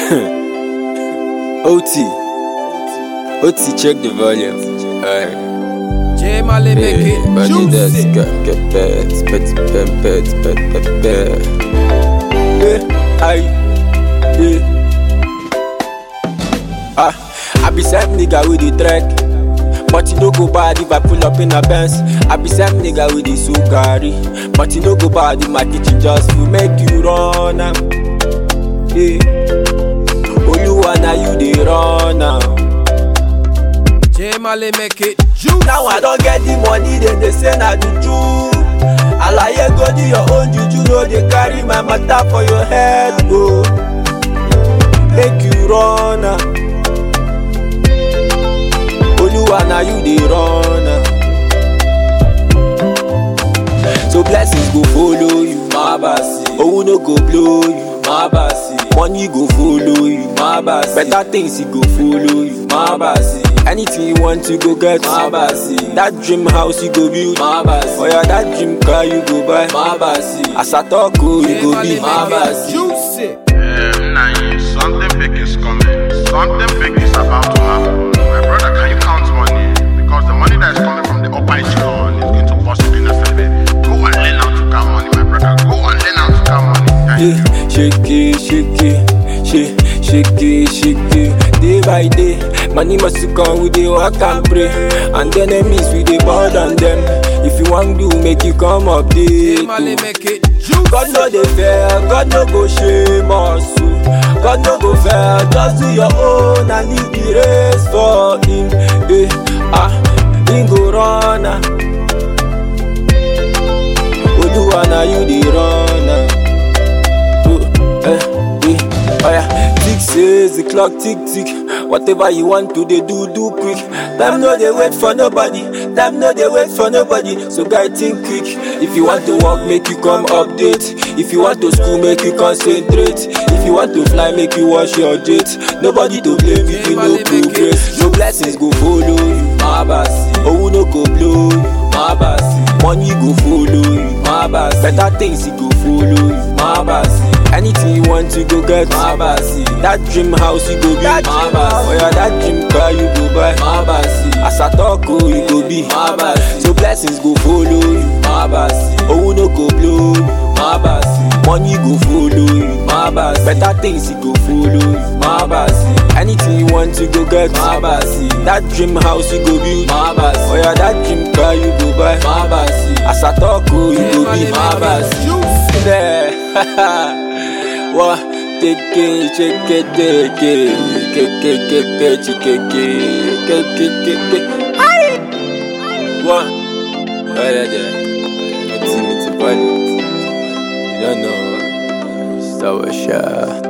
OT. OT, check the volume. Alright. J Mali make Hey, it body that's juicy. got get pet, pet, pet, pet, pet, pet, pet. Hey, aye, hey. Ah, I be same nigga with the track. But you no go bad if I pull up in a Benz. I be same nigga with the Sugari. But you no go bad if my kitchen just will make you run am. Yeah. Oluwa na you dey run am. J Mali make it juicy. Now I don't get the money, then they say na juju. Alaye go do your own juju, no dey carry my matter for your head, oh. Make you run am. Oluwa na you dey run am. So blessings go follow you, my basi. Owo no go blow you, my basi. Money go follow you, my basi. Better things e go follow you, my basi. Anything you want you go get, my basi. That dream house you go build, my basi. Oh yeah, that dream car you go buy, my basi. As I talk, oh, you J go Mali be my make it basi. juicy. Um, nah, something big is coming. Something big is about to happen. My brother, can you count money? Because the money that is coming from the upper echelon is going to bust it in a second. Go and learn how to count money, my brother. Go and learn how to count money. Thank you. Yeah, shake it, shake it, shake, shake it, shake it. Day by day, money must come, we dey work and pray. And the enemies, we dey board on them. If you want do, make you come J update. Mali oh. make it juicy. God no dey fair, God no go shame us. oh. God no go fair, just do your own and leave the race for him. Eh, ah, him go run am. Oluwa na you dey run am. Oh, eh, eh, oh yeah. Tick says the clock tick tick. Whatever you want to dey do, do quick. Time no dey wait for nobody. Time no dey wait for nobody. So guy think quick. If you want to work, make you come update. If you want to school, make you concentrate. If you want to fly, make you wash your jet. Nobody to blame if you no progress. No blessings go follow you, my basi. Owo no go blow you, my basi. Money go follow you, my basi. Better things e go follow you, my basi. Anything you want, you go get, my basi. That dream house you go build, my basi. Oh yeah, that dream car you go buy, my basi. As I talk, oh, you go be, my basi. So blessings go follow you, my basi. Owo no go blow you, my basi. Money go follow you, my basi. Better things you go follow you, my basi. Anything you want, you go get, my basi. That dream house you go build, my basi. Oh yeah, that dream car you go buy, my basi. As I talk, oh, you J go Mali be, my make basi. it juicy. there. Wa take it, check it, take it, take it, take it, check it, take it, take it. Aye. Wa, right there. Let's see me to body. You don't know. Sour shot.